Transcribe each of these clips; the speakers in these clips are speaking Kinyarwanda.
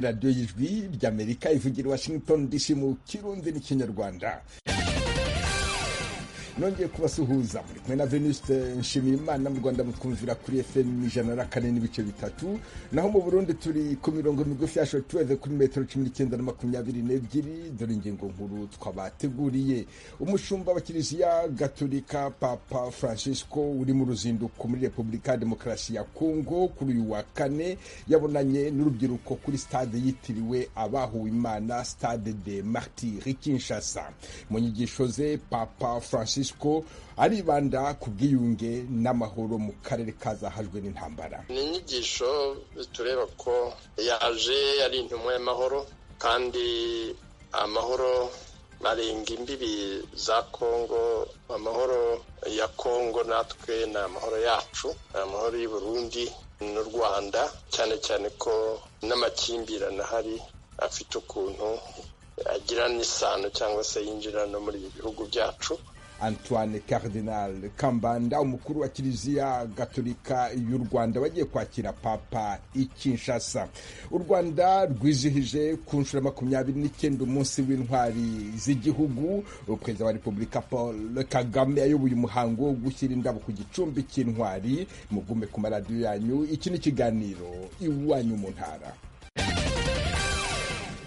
radiyo y'ijwi ry'amerika ivugira i washington dc mu kirundi n'ikinyarwanda nongeye kubasuhuza muri kumwe na venuste nshimiyimana mu rwanda mutwumvira kuri fm ijana na kane n'ibice bitatu naho mu burundi turi ku mirongo migufi ya shotuweve kuri metero cumi n'icyenda na makumyabiri n'ebyiri dore ingingo nkuru twabateguriye umushumba wa kiliziya gaturika papa francisco uri mu ruzinduko muri repubulika ya demokarasi ya kongo kuri uyu wa kane yabonanye n'urubyiruko kuri stade yitiriwe abahuwe imana stade de martiri kinshasa mu nyigisho ze papa francisco francisco aribanda ku bwiyunge n'amahoro mu karere kazahajwe n'intambara ni inyigisho tureba ko yaje ari intumwa y'amahoro kandi amahoro arenga imbibi za kongo amahoro ya kongo natwe ni amahoro yacu amahoro y'u burundi n'u rwanda cyane cyane ko n'amakimbirane ahari afite ukuntu agirana isano cyangwa se yinjira no muri ibi bihugu byacu antoine cardinal kambanda umukuru wa kiliziya gatolika y'u rwanda wagiye kwakira papa i kinshasa u rwanda rwizihije ku nshuro makumyabiri n'icyenda umunsi w'intwari z'igihugu perezida wa repubulika paul kagame ayoboye umuhango wo gushyira indabo ku gicumbi cy'intwari mugume ku maradiyo yanyu iki ni ikiganiro iwanyu mu ntara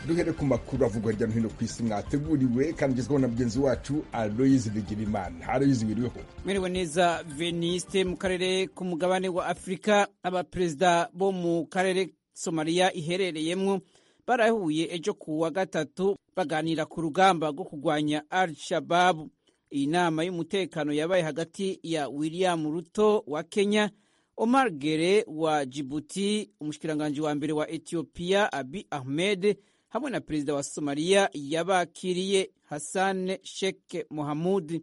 duhere ku makuru avugwa hirya no hino ku isi mwateguriwe kandi ugezweho na mugenzi wacu aloyizi bigirimana aloyizi wiriweho mwiriwe neza veniste mu karere k'umugabane wa afurika abaperezida bo mu karere somaliya iherereyemo barahuye ejo ku wa gatatu baganira ku rugamba rwo kurwanya al shababu iyi nama y'umutekano yabaye hagati ya william ruto wa kenya omar gere wa jibuti umushikiranganji wa mbere wa etiyopiya abi ahmed hamwe na perezida wa somaliya yabakiriye hassan sheikh mohamud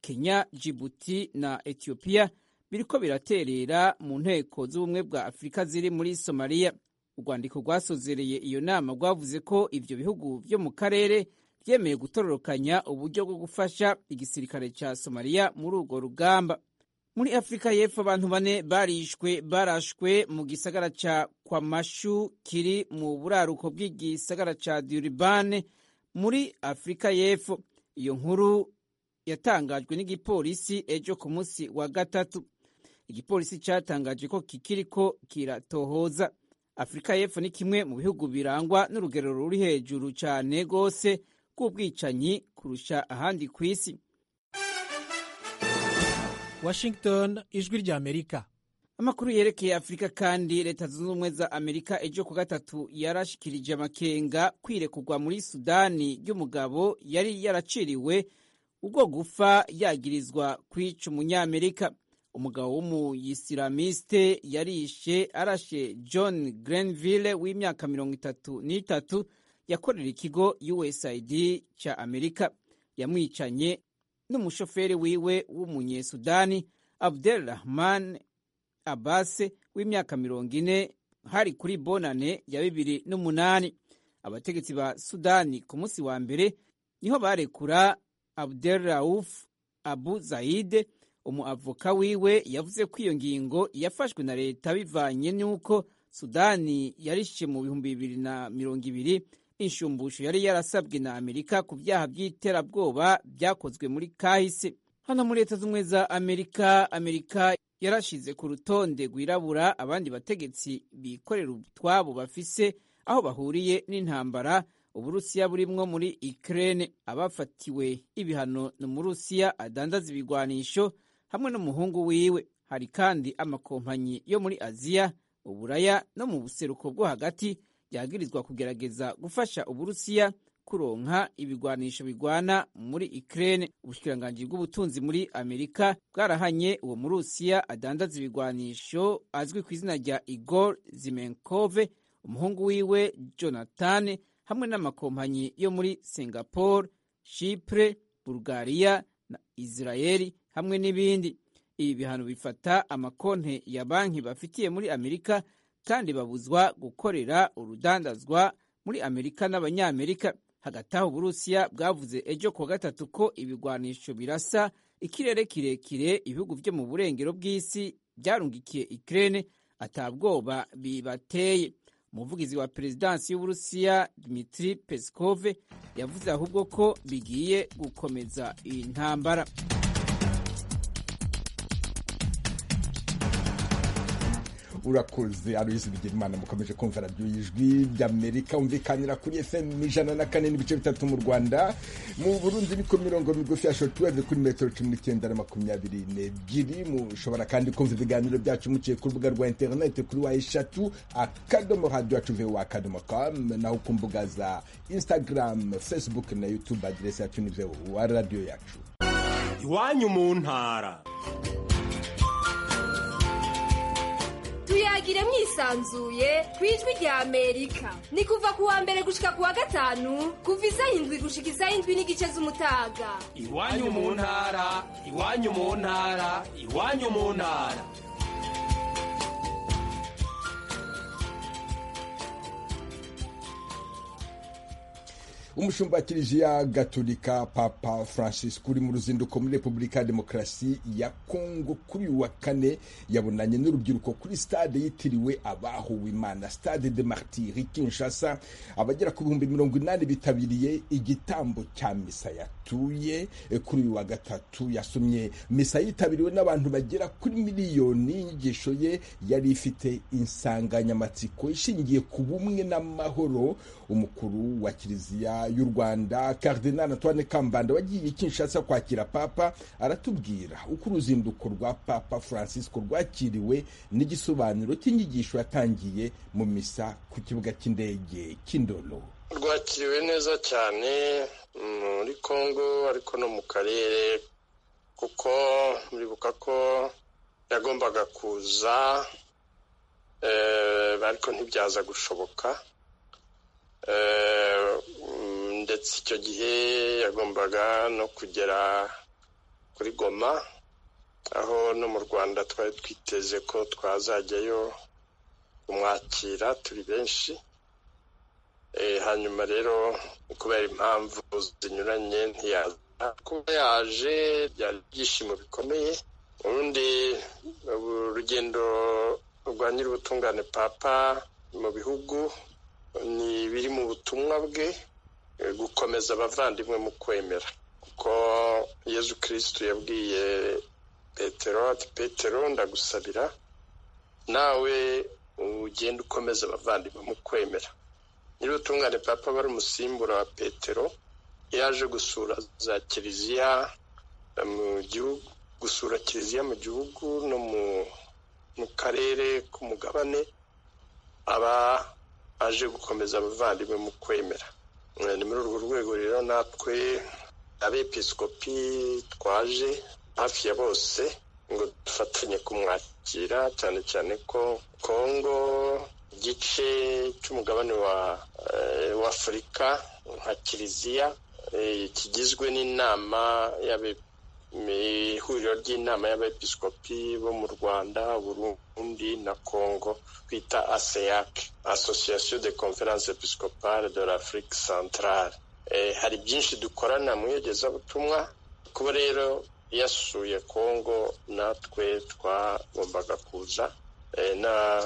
kenya jibuti na etiyopiya biriko biraterera mu nteko z'ubumwe bwa afurika ziri muri somaliya urwandiko rwasozereye iyo nama rwavuze ko ibyo bihugu byo mu karere byemeye gutororokanya uburyo bwo gufasha igisirikare cya somaliya muri urwo rugamba muri afurika y'epfo abantu bane barishwe barashwe mu gisagara cya kwamashu kiri mu buraruko bw'igisagara cya duribane muri afurika y'epfo iyo nkuru yatangajwe n'igipolisi ejo ku munsi wa gatatu igipolisi cyatangaje ko kikiriko kiratohoza afurika y'epfo ni kimwe mu bihugu birangwa n'urugero ruri hejuru cyane rwose rw'ubwicanyi kurusha ahandi ku isi Washington ijwi rya Amerika. Amakuru yerekeye Afurika kandi leta zunze ubumwe za Amerika ejo ku gatatu yarashikirije amakenga kwirekurwa muri Sudani ry'umugabo yari yaraciriwe ubwo gufa yagirizwa kwica umunyamerika. Umugabo w'umuyisilamiste yarishe arashe John Grenville w'imyaka mirongo itatu n'itatu yakorera ikigo USAID cya Amerika yamwicanye n'umushoferi wiwe w'umunyesudani abdel rahman abase w'imyaka mirongo ine hari kuri bonane ya bibiri n'umunani abategetsi ba sudani ku munsi wa mbere niho barekura abdel rauf abu zaide umuavoka wiwe yavuze ko iyo ngingo yafashwe na leta bivanye n'uko sudani yarishe mu bihumbi bibiri na mirongo ibiri inshumbusho yari yarasabwe na amerika ku byaha by'iterabwoba byakozwe muri kahise hano muri leta z'ubumwe za amerika amerika yarashize ku rutonde rwirabura abandi bategetsi bikorera utwabo bafise aho bahuriye n'intambara uburusiya burimwo muri ukraine abafatiwe ibihano ni umurusiya adandaza ibigwanisho hamwe n'umuhungu wiwe hari kandi amakompanyi yo muri aziya uburaya no mu buseruko bwo hagati byagirizwa kugerageza gufasha uburusiya kuronka ibigwanisho bigwana muri Ukraine ubushikiranganji bw'ubutunzi muri Amerika bwarahanye uwo murusiya adandaza ibigwanisho azwi ku izina rya Igor Zimenkove umuhungu wiwe Jonathan hamwe n'amakompanyi yo muri Singapore, Chipre, Bulgaria na Israeli hamwe n'ibindi ibi bihano bifata amakonte ya banki bafitiye muri Amerika kandi babuzwa gukorera urudandazwa muri amerika n'abanyamerika hagati aho uburusiya bwavuze ejo kuwa gatatu ko ibigwanisho birasa ikirere kirekire ibihugu byo mu burengero bw'isi byarungikiye ikirere atabwoba bibateye umuvugizi wa perezidansi y'uburusiya dmitri peskov yavuze ahubwo ko bigiye gukomeza iyi ntambara urakoze aloyizi bigirimana mukomeje kumva radiyo y'ijwi ry'amerika umvikanira kuri fm ijana na kane n'ibice bitatu mu rwanda mu burundi ni ku mirongo migufi ya shotuweve kuri metero cumi n'icyenda na makumyabiri n'ebyiri mushobora kandi kumva ibiganiro byacu muciye ku rubuga rwa interineti kuri wa eshatu akadomo radiyo acuve wa akadomo kamu naho ku mbuga za instagram facebook na youtube aderesi yacu ni wa radiyo yacu iwanyu mu ntara tuyagire mwisanzuye ku ijwi rya amerika ni kuva ku wa mbere gushika ku wa gatanu kuva isaha indwi gushika isaha indwi n'igice z'umutaga iwanyu mu ntara iwanyu mu ntara iwanyu mu ntara umushumba wa kiliziya gatolika papa francis uri mu ruzinduko muri repubulika ya demokarasi ya kongo kuri uyu wa kane yabonanye n'urubyiruko kuri stade yitiriwe abahuwe imana stade de martiri kinshasa abagera ku bihumbi mirongo inani bitabiriye igitambo cya misa yatuye eh, kuri uyu wa gatatu yasomye misa yitabiriwe n'abantu bagera kuri miliyoni inyigisho ye yari ifite insanganyamatsiko ishingiye ku bumwe n'amahoro umukuru wa kiliziya y'u rwanda Cardinal antoine kambanda wagiye kinshasa kwakira papa aratubwira uko uruzinduko rwa papa francisco rwakiriwe n'igisobanuro cy'inyigisho yatangiye mu misa ku kibuga cy'indege cy'indolo rwakiriwe neza cyane muri congo ariko no mu karere kuko muribuka ko yagombaga kuza eh, ariko ntibyaza gushoboka Eh, mm, ndetse icyo gihe yagombaga no kugera kuri goma aho no mu rwanda twari twiteze ko twazajyayo kumwakira turi benshi Eh, hanyuma rero kubera impamvu zinyuranye ntiyaza kuba yaje byari ibyishimo bikomeye urundi urugendo rwa nyir'ubutungane papa mu bihugu ni biri mu butumwa bwe eh, gukomeza abavandimwe mu kwemera kuko yezu kirisitu yabwiye petero ati petero ndagusabira nawe ugende ukomeza abavandimwe mu kwemera nyir'ubutungane papa wari umusimbura wa petero yaje gusura za kiliziya eh, mu gihugu gusura kiliziya mu gihugu no mu mu karere k'umugabane aba aje gukomeza abavandimwe mu kwemera Eh, ni muri urwo rwego rero natwe abepiskopi twaje hafi ya bose ngo dufatanye kumwakira cyane cyane ko kongo igice cy'umugabane wa eh, wa afurika nka kiliziya eh, kigizwe n'inama y'abe mi- ihuriro ry'inama y'abepiskopi bo mu rwanda burundi na congo twita aseac association de conference episcopale de l'afrique centrale eh, hari byinshi dukorana mu iyogezabutumwa kuba rero yasuye congo natwe twagombaga kuza eh, na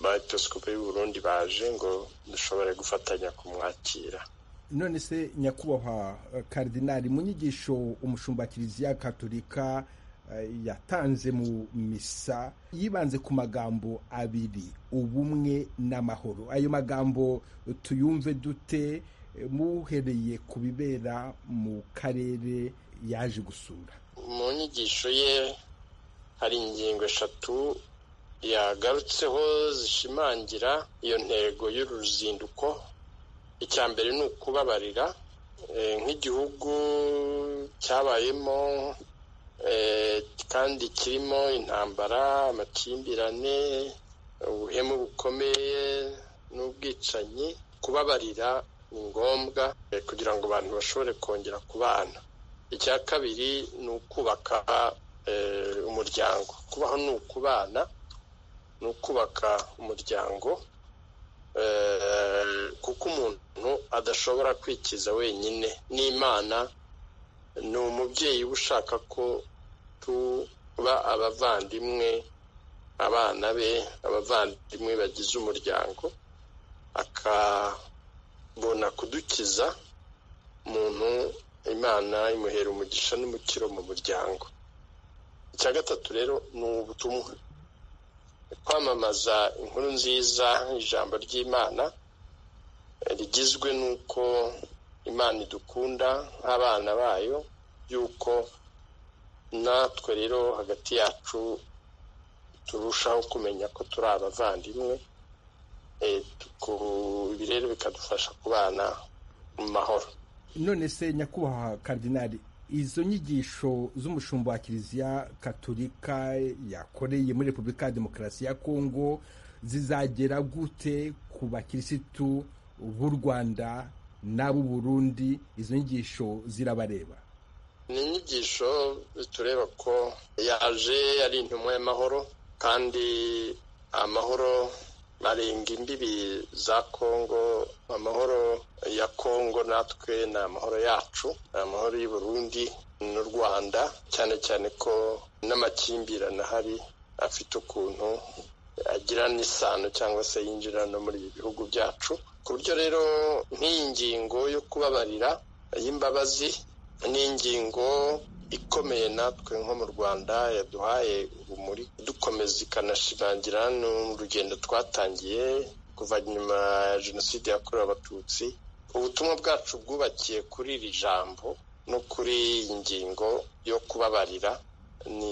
baepiskopi b'i burundi baje ngo dushobore gufatanya kumwakira none se nyakubahwa eh, Cardinal mu nyigisho umushumba wa kiliziya katolika eh, yatanze mu misa yibanze ku magambo abiri ubumwe n'amahoro ayo magambo tuyumve dute eh, muhereye ku bibera mu karere yaje gusura mu nyigisho ye hari ingingo eshatu yagarutseho zishimangira iyo ntego y'uru ruzinduko icya mbere ni ukubabarira eh, nk'igihugu cyabayemo eh, kandi kirimo intambara amakimbirane ubuhemu bukomeye n'ubwicanyi kubabarira ni ngombwa eh, kugira ngo abantu bashobore kongera kubana icya kabiri ni ukubaka eh, umuryango kubaho ni ukubana ni ukubaka umuryango eh, kuko umuntu adashobora kwikiza wenyine n'imana ni umubyeyi uba ushaka ko tuba abavandimwe abana be abavandimwe bagize umuryango akabona kudukiza umuntu imana imuhera umugisha n'umukiro mu muryango icya gatatu rero ni ubutumwa kwamamaza inkuru nziza ijambo ry'imana rigizwe n'uko imana idukunda nk'abana bayo y'uko natwe rero hagati yacu turushaho kumenya ko turi abavandimwe ibi rero bikadufasha kubana mu mahoro none se nyakubahwa karidinari izo nyigisho z'umushumba wa kiliziya katurika yakoreye muri repubulika ya demokarasi ya kongo zizagera gute ku bakirisitu b'u rwanda n'ab'uburundi izo nyigisho zirabareba ni inyigisho tureba ko yaje ari intumwa y'amahoro kandi amahoro arenga imbibi za kongo amahoro ya kongo natwe ni amahoro yacu ni amahoro y'u Burundi n'u rwanda cyane cyane ko n'amakimbirane ahari afite ukuntu agira n'isano cyangwa se yinjira no muri ibi bihugu byacu ku buryo rero nk'iyi ngingo yo kubabarira y'imbabazi ni ingingo ikomeye natwe nko mu rwanda yaduhaye urumuri dukomeza ikanashimangira n'urugendo twatangiye kuva nyuma ya jenoside yakorewe abatutsi ubutumwa bwacu bwubakiye kuri iri jambo no kuri iyi ngingo yo kubabarira ni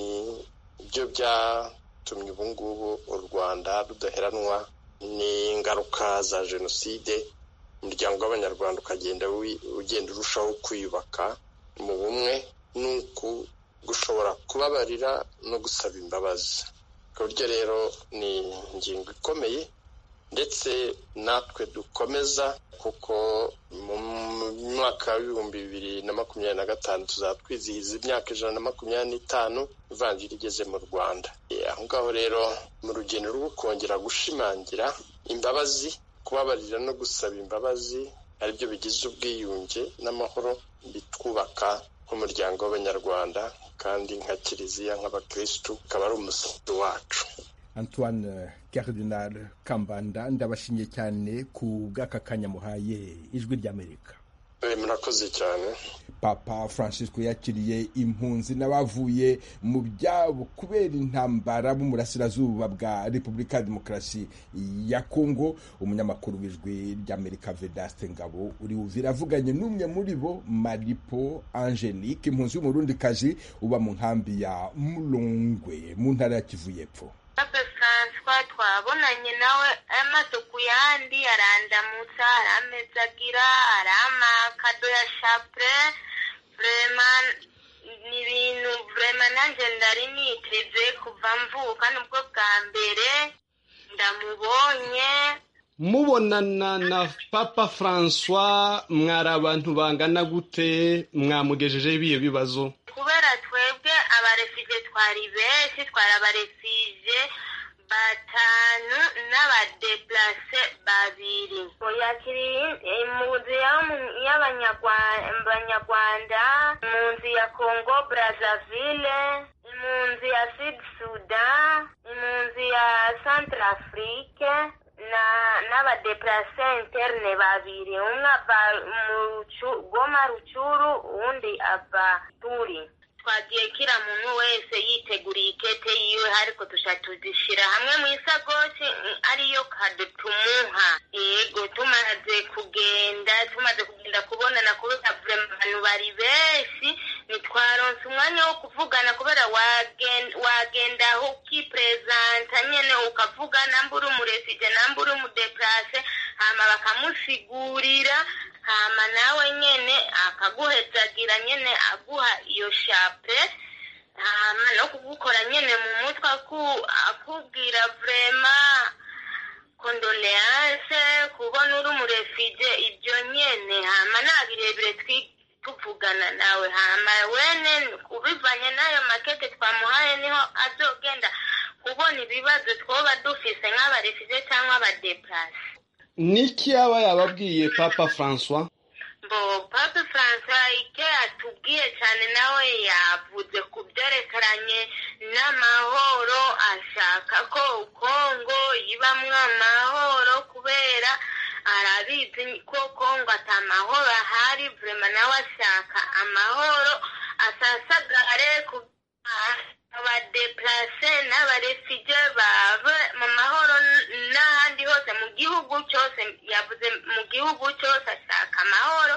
byo byatumye ubu ngubu u rwanda rudaheranwa n'ingaruka za jenoside umuryango w'abanyarwanda ukagenda ugenda urushaho kwiyubaka mu bumwe nuku gushobora kubabarira no gusaba imbabazi ku buryo rero ni ingingo ikomeye ndetse natwe dukomeza kuko mu mwaka w'ibihumbi bibiri na makumyabiri na gatanu tuzaba twizihiza imyaka ijana na makumyabiri n'itanu ivanjiri igeze mu rwanda aho ngaho rero mu rugendo rwo kongera gushimangira imbabazi kubabarira no gusaba imbabazi aribyo bigize ubwiyunge n'amahoro bitwubaka nk'umuryango w'abanyarwanda kandi nka kiliziya nk'abakirisitu ukaba ari umusanzu wacu antoine karidinari kambanda ndabashimiye cyane ku bw'aka kanya muhaye ijwi ry'amerika murakoze cyane papa francisco yakiriye impunzi n'abavuye mu byabo kubera intambara b'umurasirazuba bwa repubulika ya demokarasi ya kongo umunyamakuru w'ijwi ry'amerika vedaste ngabo uri wuvira avuganye n'umwe muri bo maripo angelique impunzi y'umurundikazi uba mu nkambi ya murongwe mu ntara ya kivu y'epfo papa francois twabonanye nawe amaso ku yandi arandamutsa hari ameza agira hari amakado ya shapure vrema ni ibintu vrema nanjye ndari niteze kuva mvuka nubwo bwa mbere ndamubonye mubonana na papa francois mwari abantu bangana gute mwamugejejeho ibiyo bibazo kubera twebwe abaresije twari benshi twari abaresije batanu n'abadeplase babiri yakiriye mu nzu y'abanyarwanda mu nzu ya congo brazaville mu nzu ya sud sudan mu nzu ya centre afrique na n'abadeplase interne babiri umwe ava mu goma rucuru uwundi ava turi twagiye kira muntu wese yiteguriye ikete yiwe ariko tuja tuzishira hamwe mu isagoshi ariyo kado tumuha yego tumaze kugenda tumaze kugenda kubonana kubera abantu bari benshi ntitwaronse umwanya wo kuvugana kubera wagenda aho ukiprezanta nyene ukavuga nambura umuresije nambura umudeplase hama bakamusigurira hama nawe nyene akaguhezagira nyene aguha iyo shape hama no kugukora nyene mu mutwe akubwira vrema kondoleanse kubona uri umurefije ibyo nyene hama nta birebire tuvugana nawe hama wene ubivanye n'ayo makete twamuhaye niho azogenda kubona ibibazo twoba dufise nk'abarefije cyangwa abadeplase niki yaba yababwiye papa francois mbo papa francois icyo yatubwiye cyane nawe yavuze ku byerekeranye n'amahoro ashaka ko kongo ibamwo amahoro kubera afata amahoro ahari burema nawe ashaka amahoro asasagare ku abadeplase n'abarefije baba mu mahoro n'ahandi hose mu gihugu cyose yavuze mu gihugu cyose ashaka amahoro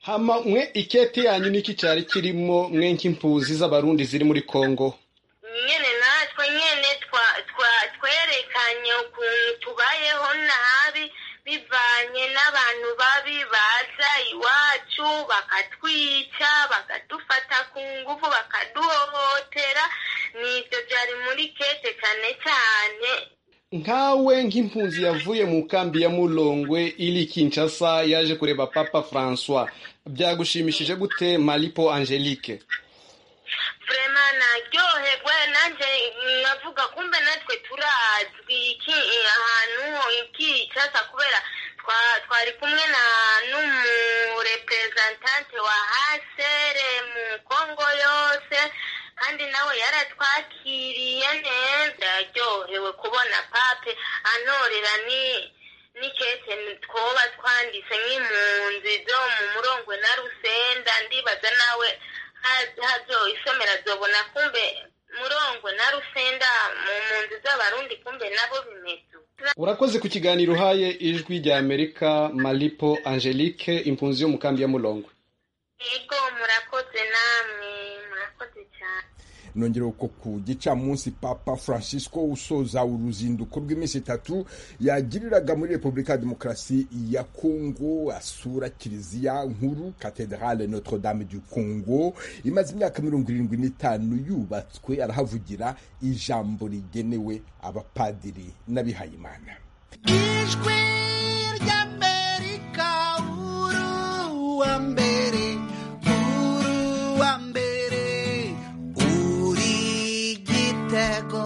hama mwe iketi yanyu niki cyari kirimo mwe nk'impuzi z'abarundi ziri muri kongo nyene natwe nyene twa- twa- twerekanye ukuntu tubayeho nabi bivanye n'abantu babi baza iwacu bakatwica bakadufata ku ngufu bakaduhohotera nibyo byari muri kete cyane cyane nkawe nk'impunzi yavuye mu kambi ya murongwe iri kinshasa yaje kureba papa francois byagushimishije gute maripo angelique vrema naryoherwa nanjye nkavuga kumbe natwe turazwi iki ahantu ikicasa kubera twa- twari kumwe na n'umureprezentante wa hasere mu kongo yose kandi nawe yaratwakiriye neza yaryohewe kubona pape anorera ni n'ikete twoba twanditse nk'impunzi zo mu murongwe na rusenda ndibaza nawe hazo isomera zobona kumbe murongwe na rusenda mu mpunzi z'abarundi kumbe nabo bimeze urakoze ku kiganiro uhaye ijwi rya amerika maripo angelique impunzi yo mu kambi ya murongwe yego murakoze namwe murakoze cyane nongera uko ku gicamunsi papa francisco usoza uruzinduko rw'iminsi itatu yagiriraga muri repubulika ya demokarasi ya kongo asura kiliziya nkuru katedrale notre dame du congo imaze imyaka mirongo irindwi n'itanu yubatswe arahavugira ijambo rigenewe abapadiri n'abihayimana ijwi ry'amerika uru wa mbere uru wa mbere uri gitego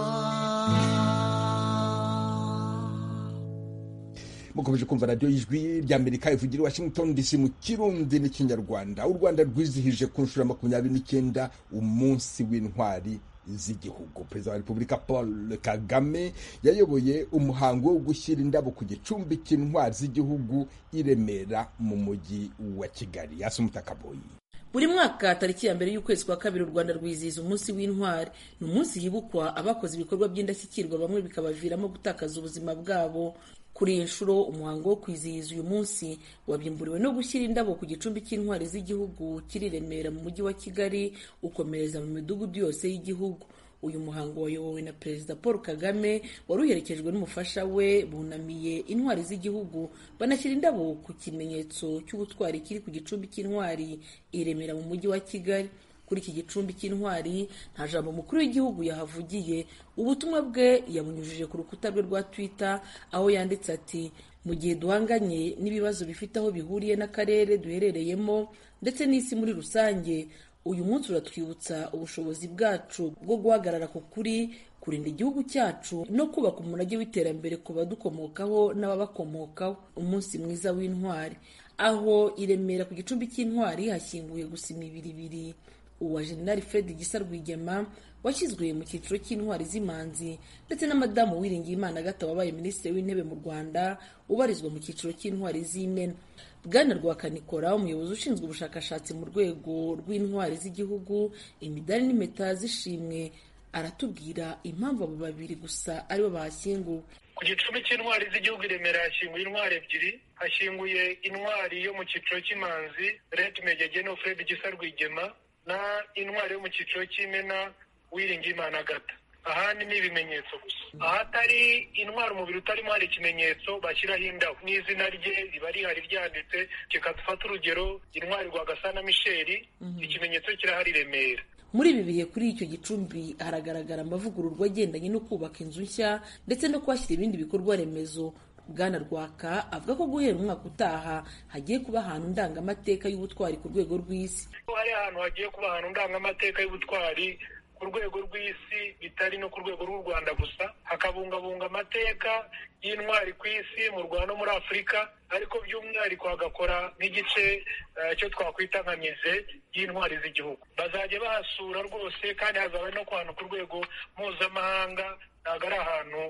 mukomeje kumva radiyo y'ijwi ry'amerika ivugira i washington dc mu kirundi n'ikinyarwanda u rwanda rwizihije ku nshuro ya makumyabiri n'icyenda umunsi w'intwari z'igihugu perezida wa repubulika paul kagame yayoboye umuhango wo gushyira indabo ku gicumbi cy'intwari z'igihugu i remera mu mujyi wa kigali hasi umutakaboyi buri mwaka tariki ya mbere y'ukwezi kwa kabiri u rwanda rwizihiza umunsi w'intwari ni umunsi hibukwa abakoze ibikorwa by'indashyikirwa bamwe bikabaviramo gutakaza ubuzima bwabo kuri iyi nshuro umuhango wo kwizihiza uyu munsi wabimburiwe no gushyira indabo ku gicumbi cy'intwari z'igihugu kiri i remera mu mujyi wa kigali ukomereza mu midugudu yose y'igihugu uyu muhango wayobowe na perezida paul kagame wari uherekejwe n'umufasha we bunamiye intwari z'igihugu banashyira indabo ku kimenyetso cy'ubutwari kiri ku gicumbi cy'intwari i remera mu mujyi wa kigali kuri iki gicumbi cy'intwari nta jambo umukuru w'igihugu yahavugiye ubutumwa bwe yabunyujije ku rukuta rwe rwa twitter aho yanditse ati mu gihe duhanganye n'ibibazo bifite aho bihuriye n'akarere duherereyemo ndetse n'isi muri rusange uyu munsi uratwibutsa ubushobozi bwacu bwo guhagarara ku kuri kurinda igihugu cyacu no kubaka umurage w'iterambere ku badukomokaho n'ababakomokaho umunsi mwiza w'intwari aho i Remera ku gicumbi cy'intwari hashyinguye gusa imibiri ibiri uwa jenerali fred gisa rwigema washyizwe mu cyiciro cy'intwari z'imanzi ndetse na madamu uwiringiyimana gato wabaye minisitiri w'intebe mu rwanda ubarizwa mu cyiciro cy'intwari z'imena bwana rwakanikora umuyobozi ushinzwe ubushakashatsi mu rwego rw'intwari z'igihugu imidari n'impeta z'ishimwe aratubwira impamvu abo babiri gusa aribo bahashyinguwe ku gicumbi cy'intwari z'igihugu i remera hashyinguye intwari ebyiri hashyinguye intwari yo mu cyiciro cy'imanzi red megege no fred gisa rwigema na intwari yo mu cyiciro cy'imena wiringiyimana agata ahandi ni ibimenyetso gusa ahatari intwari umubiri utarimo hari ikimenyetso bashyiraho indabo n'izina rye riba rihari ryanditse kikadufata urugero intwari rwagasana misheri ikimenyetso kirahari i remera muri ibi bihe kuri icyo gicumbi haragaragara amavugururwa agendanye no kubaka inzu nshya ndetse no kuhashyira ibindi bikorwa remezo bwana rwaka avuga ko guhera umwaka utaha hagiye kuba ahantu ndangamateka y'ubutwari ku rwego rw'isi ko hari ahantu hagiye kuba ahantu ndangamateka y'ubutwari ku rwego rw'isi bitari no ku rwego rw'u Rwanda gusa hakabungabunga amateka y'intwari ku isi mu Rwanda no muri Afurika ariko by'umwihariko hagakora nk'igice eh, cyo twakwita nka mize y'intwari z'igihugu bazajya bahasura rwose kandi hazaba no ku hantu ku rwego mpuzamahanga ntabwo ari ahantu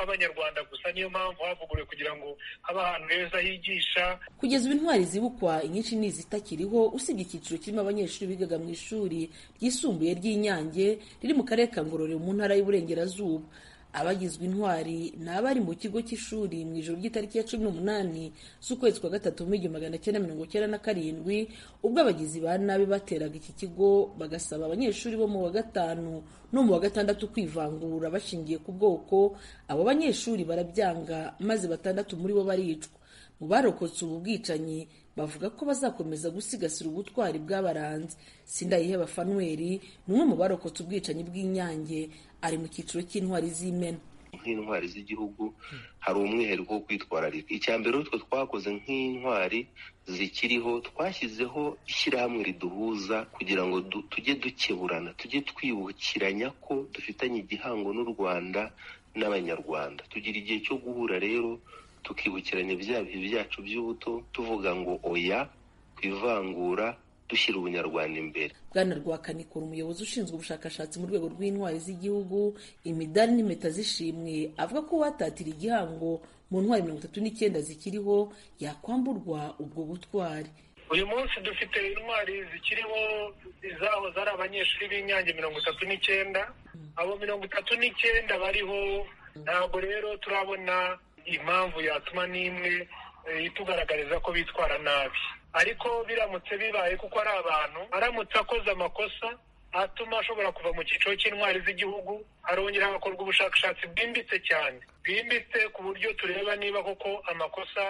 abanyarwanda gusa niyo mpamvu havuguruwe kugira ngo habe ahantu heza higisha kugeza ubu intwari zibukwa inyinshi ni izitakiriho usibye icyiciro kirimo abanyeshuri bigaga mu ishuri ryisumbuye ry'inyange riri mu karere ka ngororero mu ntara y'uburengerazuba abagizwe intwari ni abari mu kigo cy'ishuri mu ijoro ry'itariki ya cumi n'umunani z'ukwezi kwa gatatu mu igihumbi magana cyenda mirongo cyenda na karindwi ubwo abagizi ba nabi bateraga iki kigo bagasaba abanyeshuri bo mu wa gatanu no mu wa gatandatu kwivangura bashingiye ku bwoko abo banyeshuri barabyanga maze batandatu muri bo baricwa mu barokotse ubu bwicanyi bavuga ko bazakomeza gusigasira ubutwari bw'abaranzi sindayiheba fanuweli ni umwe mu barokotse ubwicanyi bw'inyange ari mu cyiciro cy'intwari z'imena nk'intwari z'igihugu hari umwihariko wo kwitwararika icya mbere utwe twakoze nk'intwari zikiriho twashyizeho ishyirahamwe riduhuza kugira ngo du- tujye dukeburana tujye twibukiranya ko dufitanye igihango n'u rwanda n'abanyarwanda tugira igihe cyo guhura rero tukibukiranya bya bihe byacu by'ubuto tuvuga ngo oya ku ivangura dushyira ubunyarwanda imbere bwana rwakanikura umuyobozi ushinzwe ubushakashatsi mu rwego rw'intwari z'igihugu imidari n'impeta z'ishimwe avuga ko uwatatira igihango mu ntwari mirongo itatu n'icyenda zikiriho yakwamburwa ubwo butwari uyu munsi dufite intwari zikiriho izahoze ari abanyeshuri b'inyange mirongo itatu n'icyenda abo mirongo itatu n'icyenda bariho ntabwo rero turabona impamvu yatuma n'imwe eh, itugaragariza ko bitwara nabi ariko biramutse bibaye kuko ari abantu aramutse akoze amakosa atuma ashobora kuva mu cyiciro cy'intwari z'igihugu arongera agakorwa ubushakashatsi bwimbitse cyane bwimbitse ku buryo tureba niba koko amakosa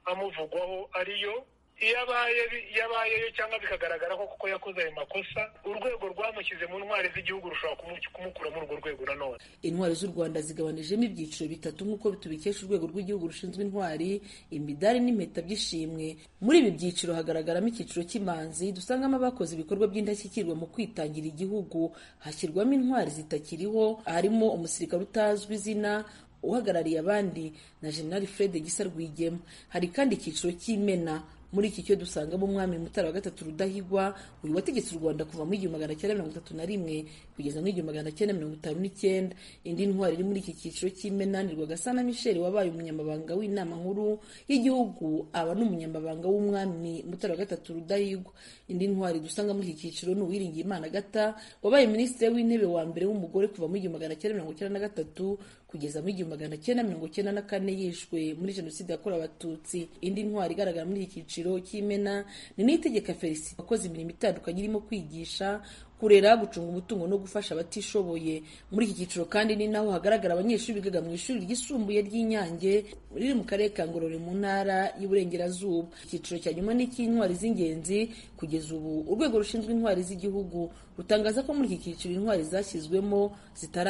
amuvugwaho ariyo iyo abaye iyo abayeyo cyangwa bikagaragara ko kuko yakoze ayo makosa urwego rwamushyize mu ntwari z'igihugu rushobora kumu- kumukura muri urwo rwego nanone intwari z'u rwanda zigabanijemo ibyiciro bitatu nk'uko tubikesha urwego rw'igihugu rushinzwe intwari imidari n'impeta by'ishimwe muri ibi byiciro hagaragaramo icyiciro cy'imanzi dusangamo abakoze ibikorwa by'indashyikirwa mu kwitangira igihugu hashyirwamo intwari zitakiriho harimo umusirikare utazwi izina uhagarariye abandi na general fred gisa rwigema hari kandi icyiciro cy'imena muri iki cyo dusangamo umwami mutara wa gatatu rudahigwa uyu wategetse u rwanda kuva mu igihumbi magana cyenda mirongo itatu na rimwe kugeza mu igihumbi magana cyenda mirongo itanu n'icyenda indi ntwari iri muri iki cyiciro cy'imena ni rwagasana misheli wabaye umunyamabanga w'inama nkuru y'igihugu aba n'umunyamabanga w'umwami mutara wa gatatu rudahigwa indi ntwari dusanga muri iki cyiciro ni uwiringiye imana gata wabaye minisitiri w'intebe wa mbere w'umugore kuva mu igihumbi magana cyenda mirongo cyenda na gatatu kugeza mu igihumbi magana cyenda mirongo cyenda na kane yishwe muri jenoside yakorewe abatutsi indi ntwari igaragara muri iki cyiciro cy'imena ni niyitegeka felicite wakoze imirimo itandukanye irimo kwigisha kurera gucunga umutungo no gufasha abatishoboye muri iki cyiciro kandi ni naho hagaragara abanyeshuri bigaga mu ishuri ryisumbuye ry'inyange riri mu karere ka ngororero mu ntara y'uburengerazuba icyiciro cya nyuma ni icy'intwari z'ingenzi kugeza ubu urwego rushinzwe intwari z'igihugu rutangaza ko muri iki cyiciro intwari zashyizwemo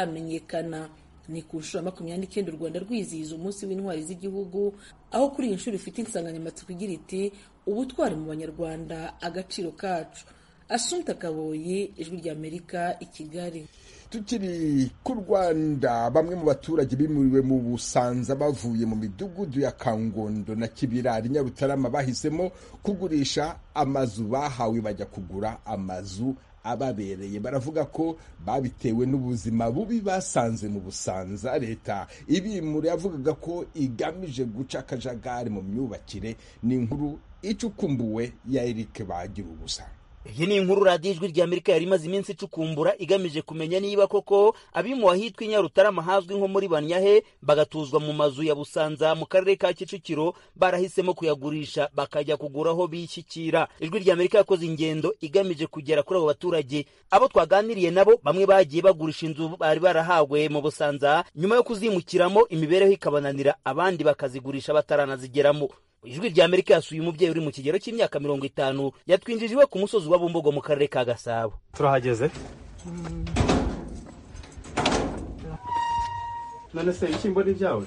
zitaramenyekana ni ku nshuro ya makumyabiri n'icyenda u rwanda rwizihiza umunsi w'intwari z'igihugu aho kuri iyi nshuro ifite insanganyamatsiko igira iti ubutwari mu banyarwanda agaciro kacu asumta kaboyi ijwi ry'amerika i kigali tukiri ku rwanda bamwe mu baturage bimuriwe mu busanza bavuye mu midugudu ya kangondo na kibirari nyarutarama bahisemo kugurisha amazu bahawe bajya kugura amazu ababereye baravuga ko babitewe n'ubuzima bubi basanze mu busanza leta ibimura yavugaga ko igamije guca akajagari mu myubakire ni inkuru icukumbuwe ya erike bagira ubusa iyi ni inkuru radiyo ijwi rya amerika yari imaze iminsi icukumbura igamije kumenya niba koko abimuwe ahitwa i nyarutarama hazwi nko muri banyahe bagatuzwa mu mazu ya busanza mu karere ka kicukiro barahisemo kuyagurisha bakajya kugura aho bishyikira ijwi rya amerika yakoze ingendo igamije kugera kuri abo baturage abo twaganiriye nabo bamwe bagiye bagurisha inzu bari barahawe mu busanza nyuma yo kuzimukiramo imibereho ikabananira abandi bakazigurisha bataranazigeramo ijwi rya amerika yasuye umubyeyi uri mu kigero cy'imyaka mirongo itanu yatwinjije iwe ku musozi wa bumbogo mu karere ka gasabo turahageze none se ibishyimbo ni ibyawe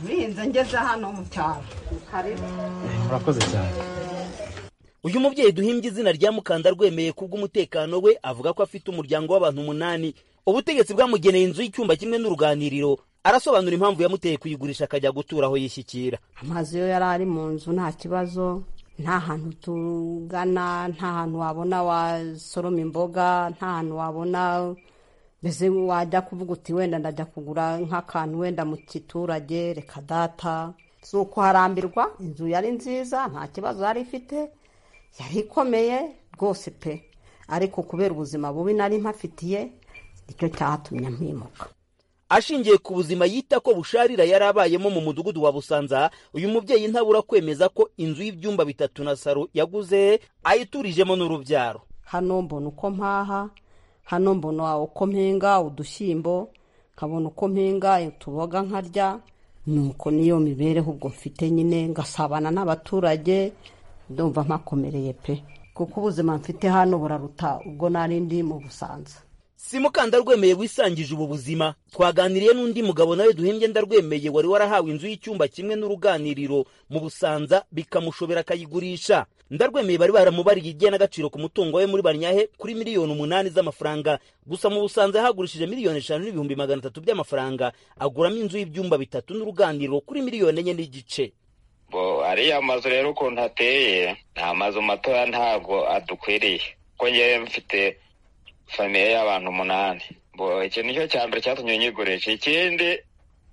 binze ngeze hano mu cyaro hariho urakoze cyane uyu mubyeyi duhimbye izina rya mukanda rwemeye kubw'umutekano we avuga ko afite umuryango w'abantu umunani ubutegetsi bwamugeneye inzu y'icyumba kimwe n'uruganiriro arasobanura impamvu yamuteye kuyigurisha akajya gutura aho yishyikira amazi yo yari ari mu nzu nta kibazo nta hantu tugana nta hantu wabona wasoroma imboga nta hantu wabona mbese wajya kuvuga uti wenda ndajya kugura nk'akantu wenda mu giturage reka data si ukuharambirwa inzu yari nziza nta kibazo yari ifite yari ikomeye rwose pe ariko kubera ubuzima bubi nari mpafitiye nicyo cyatumye mpimuka ashingiye ku buzima yita ko busharira yari abayemo mu mudugudu wa busanza uyu mubyeyi ntabura kwemeza ko inzu y'ibyumba bitatu na saro yaguze ayiturijemo n'urubyaro hano mbona uko mpaha hano mbona uko mpinga udushyimbo nkabona uko mpinga utuboga nkarya nuko niyo mibereho ubwo mfite nyine ngasabana n'abaturage ndumva mpakomereye pe kuko ubuzima mfite hano buraruta ubwo nari ndi mu busanza si mukandarwemeye wisangije ubu buzima twaganiriye n'undi mugabo nawe duhembye ndarwemeye wari warahawe inzu y'icyumba kimwe n'uruganiriro mu busanza bikamushobera akayigurisha ndarwemeye bari baramubariye igenagaciro ku mutungo we muri banyahe kuri miliyoni umunani z'amafaranga gusa mu busanza yahagurishije miliyoni eshanu n'ibihumbi magana atatu by'amafaranga aguramo inzu y'ibyumba bitatu n'uruganiriro kuri miliyoni enye n'igice bo ariya mazu rero ukuntu ateye ni amazu matoya ntabwo adukwiriye kuko ngewe mfite famiye y'abantu umunani iki nicyo cya mbere cyatumye nyigurisha ikindi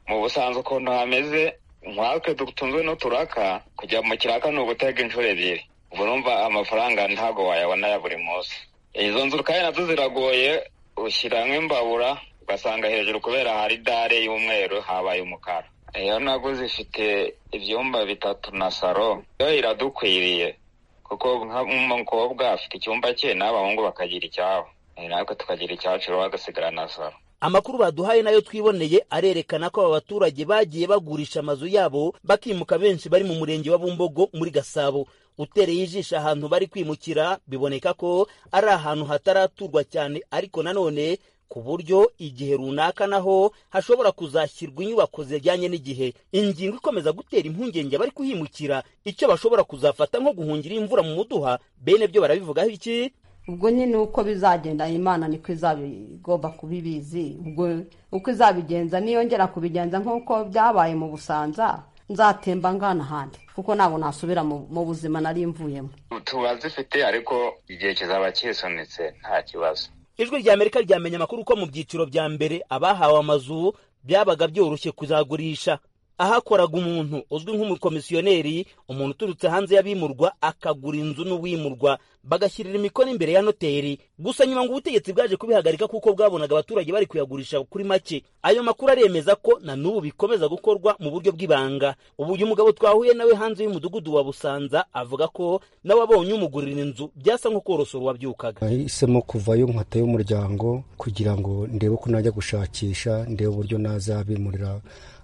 mu busanzwe ukuntu hameze nkatwe dutunzwe n'uturaka kujya mu kiraka ni ugutega inshuro ebyiri ubu urumva amafaranga ntabwo wayabona ya buri munsi izo nzu kandi nazo ziragoye ushyiramo imbabura ugasanga hejuru kubera hari dare y'umweru habaye umukara iyo naguze ifite ibyumba bitatu na saro yo iradukwiriye kuko nk'umukobwa afite icyumba cye n'abahungu bakagira icyabo natwe tukagira icyacu bagasigara na saro amakuru baduhaye nayo twiboneye arerekana ko aba baturage bagiye bagurisha amazu yabo bakimuka benshi bari mu murenge wa bumbogo muri gasabo utereye ijisho ahantu bari kwimukira biboneka ko ari ahantu hataraturwa cyane ariko nanone ku buryo igihe runaka naho hashobora kuzashyirwa inyubako zijyanye n'igihe ingingo ikomeza gutera impungenge abari kuhimukira icyo bashobora kuzafata nko guhungira imvura mu muduha bene byo barabivugaho iki ubwo nyine uko bizagenda imana niko izaba igomba kubibizi ubwo uko izabigenza niyongera kubigenza nk'uko byabaye mu busanza nzatemba ngana ahandi kuko ntabwo nasubira mu buzima nari mvuyemo tuba zifite ariko igihe kizaba kisunitse nta kibazo ijwi rya amerika ryamenye amakuru ko mu byiciro bya mbere abahawe amazu byabaga byoroshye kuzagurisha ahakoraga umuntu uzwi nk'umukomisiyoneri umuntu uturutse hanze y'abimurwa akagura inzu n'uwimurwa bagashyirira imikono imbere ya noteri gusa nyuma ngo ubutegetsi bwaje kubihagarika kuko bwabonaga abaturage bari kuyagurisha kuri make ayo makuru aremeza ko na n'ubu bikomeza gukorwa mu buryo bw'ibanga ubu uyu mugabo twahuye nawe hanze y'umudugudu wa busanza avuga ko nawe abonye umugurira inzu byasa nko korosora uwabyukaga nahisemo kuvayo nkatayo umuryango kugira ngo ndebe ko najya gushakisha ndebe uburyo nazabimurira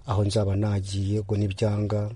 aho nzaba nagiye ubwo n'ibyanga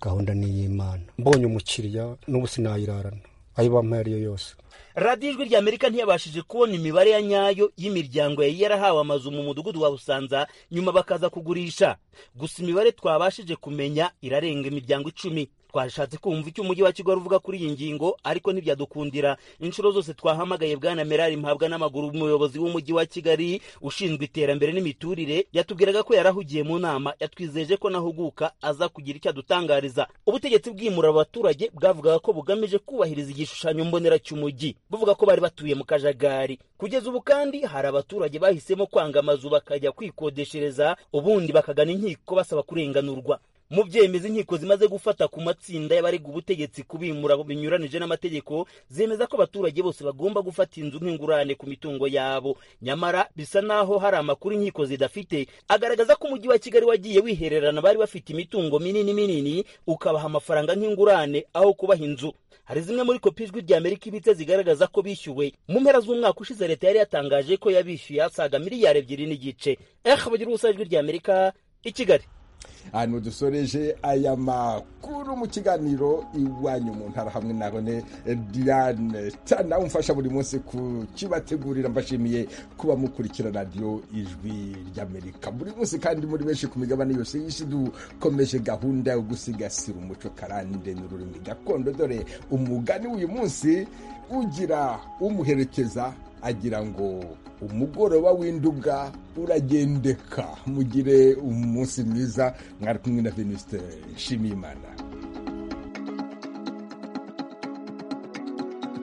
gahunda ni iy'imana mbonye umukiriya n'ubu sinayirarana ayo bampaye ariyo yose radiyo ijwi rya amerika ntiyabashije kubona imibare ya nyayo y'imiryango yari yarahawe amazu mu mudugudu wa busanza nyuma bakaza kugurisha gusa imibare twabashije kumenya irarenga imiryango icumi twashatse kumva icyo umujyi wa kigali uvuga kuri iyi ngingo ariko ntibyadukundira inshuro zose twahamagaye bwana merari mpabwa n'amaguru umuyobozi w'umujyi wa kigali ushinzwe iterambere n'imiturire yatubwiraga ko yarahugiye mu nama yatwizeje ko nahuguka aza kugira icyo adutangariza ubutegetsi bwimura abaturage bwavugaga ko bugamije kubahiriza igishushanyo mbonera cy'umujyi buvuga ko bari batuye mu kajagari kugeza ubu kandi hari abaturage bahisemo kwanga amazu bakajya kwikodeshereza ubundi bakagana inkiko basaba kurenganurwa mu byemeza inkiko zimaze gufata ku matsinda y'abariga ubutegetsi kubimura binyuranije n'amategeko zemeza ko abaturage bose bagomba gufata inzu nk'ingurane ku mitungo yabo nyamara bisa n'aho hari amakuru inkiko zidafite agaragaza ko umujyi wa kigali wagiye wihererana bari bafite imitungo minini minini ukabaha amafaranga nk'ingurane aho kubaha inzu hari zimwe muri kopi ijwi rya amerika ibitse zigaragaza ko bishyuwe mu mpera z'umwaka ushize leta yari yatangaje ko yabishyuye asaga miliyari ebyiri n'igice ehe bagira ubusa ijwi rya amerika i kigali hano dusoreje aya makuru mu kiganiro iwanyu mu ntara hamwe nabone diane tana umfasha buri munsi ku kibategurira mbashimiye kuba mukurikira radiyo ijwi ry'amerika buri munsi kandi muri benshi ku migabane yose y'isi dukomeje gahunda yo gusigasira umuco karande n'ururimi gakondo dore umugani w'uyu munsi ugira umuherekeza agira ngo umugoroba w'induga uragendeka mugire umunsi mwiza mwari kumwe na venuste nshimiyimana